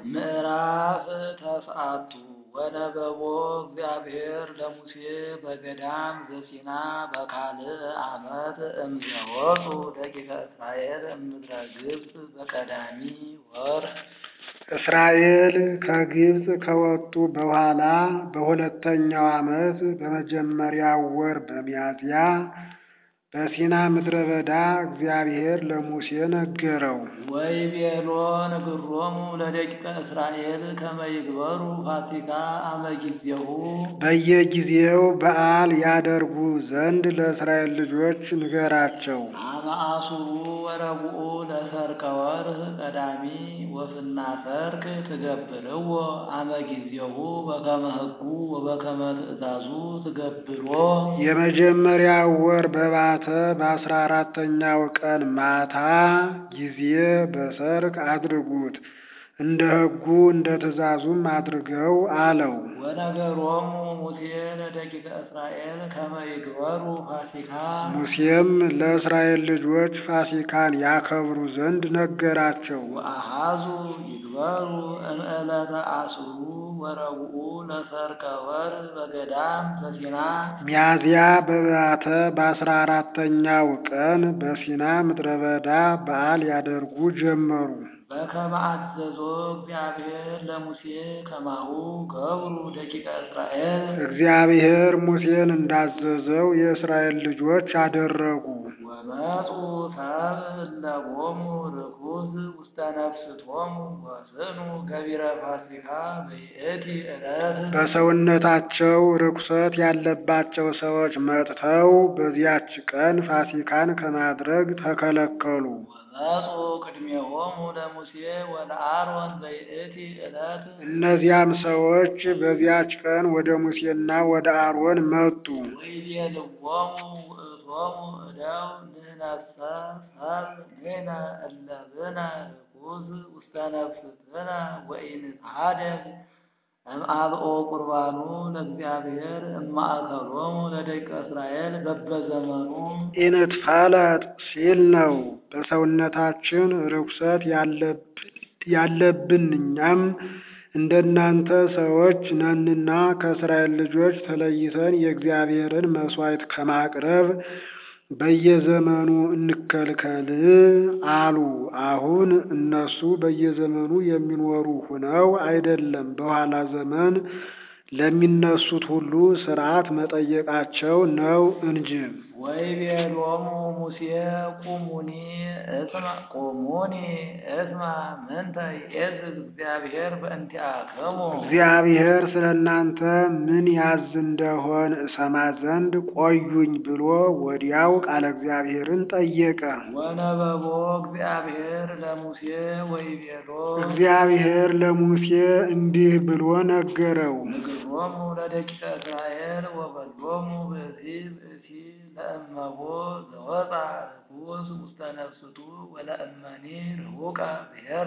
ምዕራፍ ተስዓቱ ወነበቦ እግዚአብሔር ለሙሴ በገዳም ዘሲና በካልእ ዓመት እምዘወፁ ደቂቀ እስራኤል እምድረ ግብፅ በቀዳሚ ወር እስራኤል ከግብፅ ከወጡ በኋላ በሁለተኛው ዓመት በመጀመሪያው ወር በሚያዝያ በሲና ምድረ በዳ እግዚአብሔር ለሙሴ ነገረው። ወይቤሎ ንግሮሙ ለደቂቀ እስራኤል ከመ ይግበሩ ፋሲካ አመ ጊዜሁ በየጊዜው በዓል ያደርጉ ዘንድ ለእስራኤል ልጆች ንገራቸው። አመ አሱሩ ወረቡኡ ለሰርከ ወርህ ቀዳሚ ወፍና ሰርክ ትገብርዎ አመ ጊዜሁ በከመ ሕጉ ወበከመ ትእዛዙ ትገብሮ የመጀመሪያው ወር በባተ በአስራ አራተኛው ቀን ማታ ጊዜ በሰርክ አድርጉት፣ እንደ ሕጉ እንደ ትእዛዙም አድርገው አለው። ወነገሮሙ ሙሴ ለደቂቀ እስራኤል ከመ ይግበሩ ፋሲካ ሙሴም ለእስራኤል ልጆች ፋሲካን ያከብሩ ዘንድ ነገራቸው። ወአሃዙ ይግበሩ እምዕለተ አስሩ ወረቡኡ ለሰርከ ወር በገዳም ዘሲና ሚያዝያ በባተ በአስራ አራተኛው ቀን በሲና ምድረ በዳ በዓል ያደርጉ ጀመሩ። በከመ አዘዞ እግዚአብሔር ለሙሴ ከማሁ ገብሩ ደቂቀ እስራኤል እግዚአብሔር ሙሴን እንዳዘዘው የእስራኤል ልጆች አደረጉ። ወመፁ ሰብእ እለቦሙ ርኩስ ውስተ ነፍስቶሙ ወስኑ ገቢረ ፋሲካ በይእቲ ዕለት በሰውነታቸው ርኩሰት ያለባቸው ሰዎች መጥተው በዚያች ቀን ፋሲካን ከማድረግ ተከለከሉ። ወመፁ ቅድሜሆሙ ለሙሴ ወለአሮን በይእቲ ዕለት እነዚያም ሰዎች በዚያች ቀን ወደ ሙሴና ወደ አሮን መጡ። ወይቤልዎሙ ውእቶሙ እደው ንሕነሰ ሰብእ ንሕነ እለ ብነ ርኩስ ውስተ ነፍስትነ ወኢንትሐደግ እምአልኦ ቁርባኑ ለእግዚአብሔር እማእከሎሙ ለደቂቀ እስራኤል በበዘመኑ ኢንትፋለጥ ሲል ነው። በሰውነታችን ርኩሰት ያለብን እኛም እንደናንተ ሰዎች ነንና ከእስራኤል ልጆች ተለይተን የእግዚአብሔርን መሥዋዕት ከማቅረብ በየዘመኑ እንከልከል አሉ። አሁን እነሱ በየዘመኑ የሚኖሩ ሁነው አይደለም፣ በኋላ ዘመን ለሚነሱት ሁሉ ሥርዓት መጠየቃቸው ነው እንጂ። ወይቤሎሙ ሙሴ ቁሙኒ እስማ ቁሙኒ እስማ ምንተ ይዔዝዝ እግዚአብሔር በእንቲአክሙ እግዚአብሔር ስለ እናንተ ምን ያዝ እንደሆን እሰማ ዘንድ ቆዩኝ ብሎ ወዲያው ቃለ እግዚአብሔርን ጠየቀ። ወነበቦ እግዚአብሔር ለሙሴ ወይቤሎ እግዚአብሔር ለሙሴ እንዲህ ብሎ ነገረው። ንግሮሙ ለደቂቀ እስራኤል ወበሎሙ ብእሲ ብእሲ ለእመቦ ዘወፃ ርኩስ ውስተ ነፍስቱ ወለእመኒ ርሁቀ ብሔረ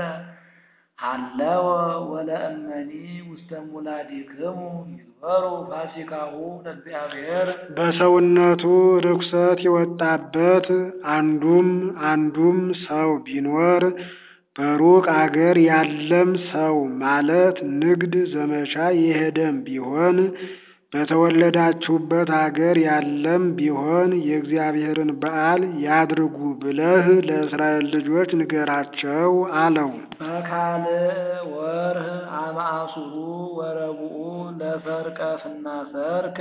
ሃለወ ወለእመኒ ውስተ ሙላዲክሙ ይግበሩ ፋሲካሁ ለእግዚአብሔር በሰውነቱ ርኩሰት የወጣበት አንዱም አንዱም ሰው ቢኖር በሩቅ አገር ያለም ሰው ማለት ንግድ ዘመቻ የሄደም ቢሆን በተወለዳችሁበት አገር ያለም ቢሆን የእግዚአብሔርን በዓል ያድርጉ ብለህ ለእስራኤል ልጆች ንገራቸው አለው። በካልእ ወርህ አመ አሱሩ ወረቡኡ ለሰርከ ፍና ሰርክ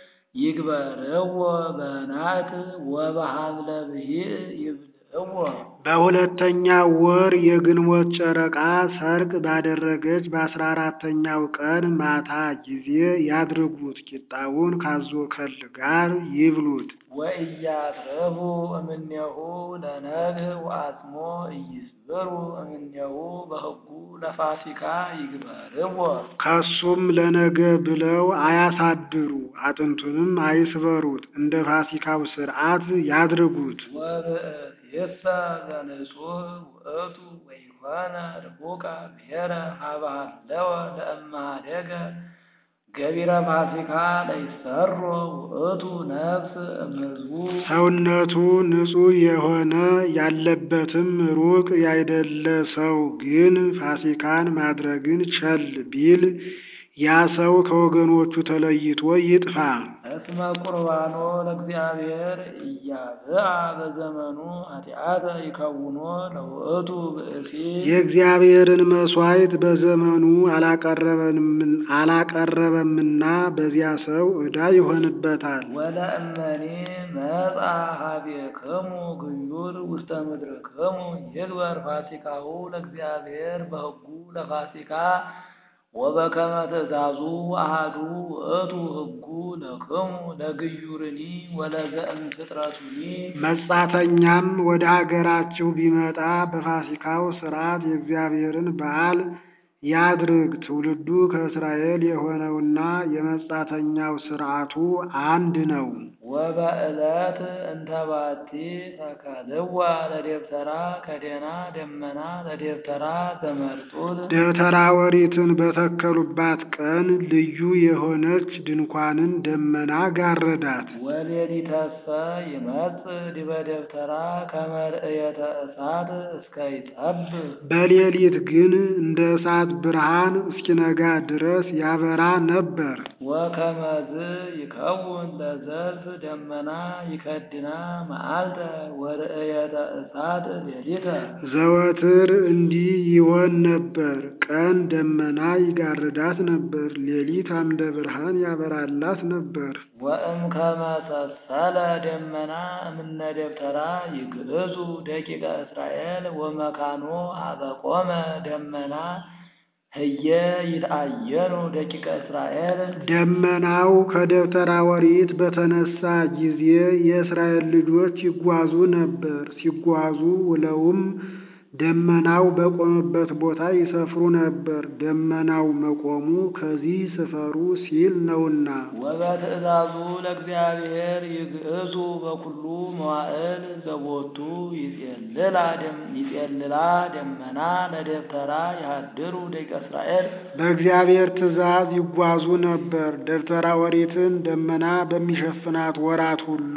ይግበርዎ በናት ወበሐምለ ብሂእ ይብልዕዎ በሁለተኛ ወር የግንቦት ጨረቃ ሰርቅ ባደረገች በአስራ አራተኛው ቀን ማታ ጊዜ ያድርጉት። ቂጣውን ካዞ ከል ጋር ይብሉት። ወኢያትረፉ እምኔሁ ለነግህ ወአጽሞ ኢይስብሩ እምኔሁ በሕጉ ለፋሲካ ይግበርዎ ከሱም ለነገ ብለው አያሳድሩ፣ አጥንቱንም አይስበሩት። እንደ ፋሲካው ሥርዓት ያድርጉት። ወብእሲሰ ዘንጹህ ውእቱ ወይኮነ ርሑቀ ብሔረ ሀበ ሃለወ ለእመ ኀደገ ገቢረ ፋሲካ ለይሰሮ ውእቱ ነፍስ እምሕዝቡ ሰውነቱ ንጹሕ የሆነ ያለበትም ሩቅ ያይደለ ሰው ግን ፋሲካን ማድረግን ቸል ቢል ያ ሰው ከወገኖቹ ተለይቶ ይጥፋ። እስመ ቁርባኖ ለእግዚአብሔር ኢያብአ በዘመኑ ኃጢአተ ይከውኖ ለውእቱ ብእሲ የእግዚአብሔርን መሥዋዕት በዘመኑ አላቀረበምና በዚያ ሰው ዕዳ ይሆንበታል። ወለእመኒ መጻ ኀቤክሙ ግዩር ውስተ ምድርክሙ ይግበር ፋሲካሁ ለእግዚአብሔር በሕጉ ለፋሲካ ወበከመ ትእዛዙ አሐዱ ውእቱ ሕጉ ለክሙ ለግዩርኒ ወለዘእምፍጥረቱኒ መጻተኛም ወደ አገራችሁ ቢመጣ በፋሲካው ሥርዓት የእግዚአብሔርን በዓል ያድርግ። ትውልዱ ከእስራኤል የሆነውና የመጻተኛው ሥርዓቱ አንድ ነው። ወበዕለት እንተባቲ ተከልዋ ለደብተራ ከደና ደመና ለደብተራ ዘመርጡል ደብተራ ኦሪትን በተከሉባት ቀን ልዩ የሆነች ድንኳንን ደመና ጋረዳት። ወሌሊተሰ ይመጽእ ዲበ ደብተራ ከመ ርእየተ እሳት እስከ ይጠብብ በሌሊት ግን እንደ እሳት ብርሃን እስኪነጋ ድረስ ያበራ ነበር። ወከመዝ ይከውን ለዘልፍ ደመና ይከድና መዓልተ ወርእየተ እሳት ሌሊተ ዘወትር እንዲህ ይሆን ነበር። ቀን ደመና ይጋርዳት ነበር፣ ሌሊት አምደ ብርሃን ያበራላት ነበር። ወእም ከመሰሰለ ደመና እምነ ደብተራ ይግዕዙ ደቂቀ እስራኤል ወመካኖ አበቆመ ደመና ህየ ይትአየኑ ደቂቀ እስራኤል ደመናው ከደብተራ ኦሪት በተነሳ ጊዜ የእስራኤል ልጆች ይጓዙ ነበር። ሲጓዙ ውለውም ደመናው በቆመበት ቦታ ይሰፍሩ ነበር። ደመናው መቆሙ ከዚህ ስፈሩ ሲል ነውና። ወበትእዛዙ ለእግዚአብሔር ይግዕዙ በኩሉ መዋዕል ዘቦቱ ይጼልላ ደም- ይጼልላ ደመና ለደብተራ ያድሩ ደቂቀ እስራኤል በእግዚአብሔር ትእዛዝ ይጓዙ ነበር። ደብተራ ኦሪትን ደመና በሚሸፍናት ወራት ሁሉ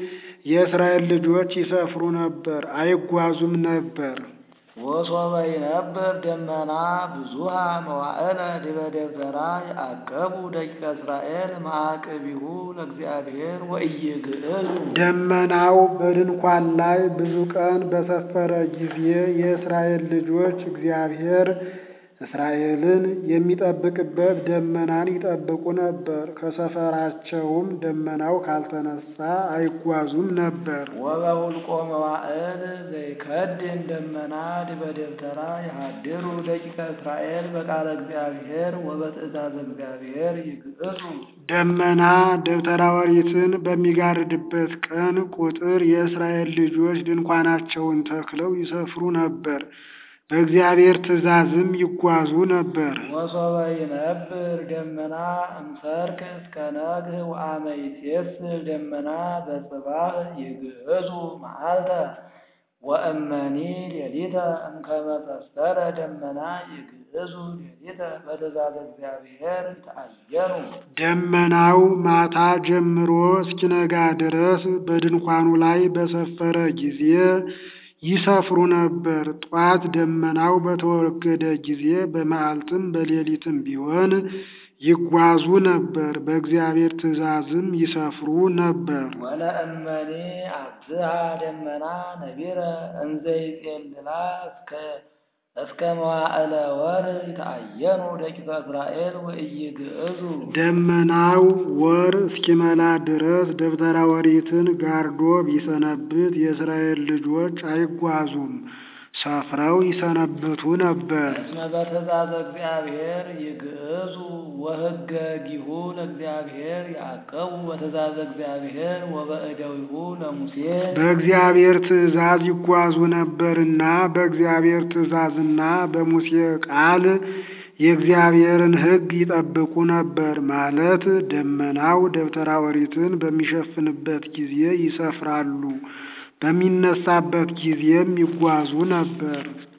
የእስራኤል ልጆች ይሰፍሩ ነበር፣ አይጓዙም ነበር። ወሶበ ይነብር ደመና ብዙሃ መዋዕለ ዲበ ደብተራ ያዕቀቡ ደቂቀ እስራኤል ማዕቅቢሁ ለእግዚአብሔር ወኢይግዕዙ ደመናው በድንኳን ላይ ብዙ ቀን በሰፈረ ጊዜ የእስራኤል ልጆች እግዚአብሔር እስራኤልን የሚጠብቅበት ደመናን ይጠብቁ ነበር። ከሰፈራቸውም ደመናው ካልተነሳ አይጓዙም ነበር። ወበውልቆ መዋዕል ዘይከድን ደመና ዲበ ደብተራ ያድሩ ደቂቀ እስራኤል በቃለ እግዚአብሔር ወበትእዛዝ እግዚአብሔር ይግዕዙ ደመና ደብተራ ኦሪትን በሚጋርድበት ቀን ቁጥር የእስራኤል ልጆች ድንኳናቸውን ተክለው ይሰፍሩ ነበር። በእግዚአብሔር ትእዛዝም ይጓዙ ነበር። ወሶበ ይነብር ደመና እምሰርክ እስከ ነግህ ወአመ ይሴስል ደመና በጽባህ ይግዕዙ መዓልተ ወእመኒ ሌሊተ እምከመ ሰሰረ ደመና ይግዕዙ ሌሊተ በትእዛዝ እግዚአብሔር ይትአየኑ ደመናው ማታ ጀምሮ እስኪነጋ ድረስ በድንኳኑ ላይ በሰፈረ ጊዜ ይሰፍሩ ነበር። ጧት ደመናው በተወገደ ጊዜ በመዓልትም በሌሊትም ቢሆን ይጓዙ ነበር። በእግዚአብሔር ትእዛዝም ይሰፍሩ ነበር። ወለእመኒ አብዝሃ ደመና ነቢረ እንዘ ይጼልላ እስከ እስከ መዋዕለ ወር ይትአየኑ ደቂቀ እስራኤል ወኢይግዕዙ ደመናው ወር እስኪመላ ድረስ ደብተራ ኦሪትን ጋርዶ ቢሰነብት የእስራኤል ልጆች አይጓዙም፣ ሰፍረው ይሰነብቱ ነበር። እስመ በትእዛዝ እግዚአብሔር ይግዕዙ ወሕገ ጊሁ ለእግዚአብሔር ያዕቀቡ በትእዛዝ እግዚአብሔር ወበእደዊሁ ለሙሴ በእግዚአብሔር ትእዛዝ ይጓዙ ነበርና በእግዚአብሔር ትእዛዝና በሙሴ ቃል የእግዚአብሔርን ሕግ ይጠብቁ ነበር። ማለት ደመናው ደብተራ ኦሪትን በሚሸፍንበት ጊዜ ይሰፍራሉ፣ በሚነሳበት ጊዜም ይጓዙ ነበር።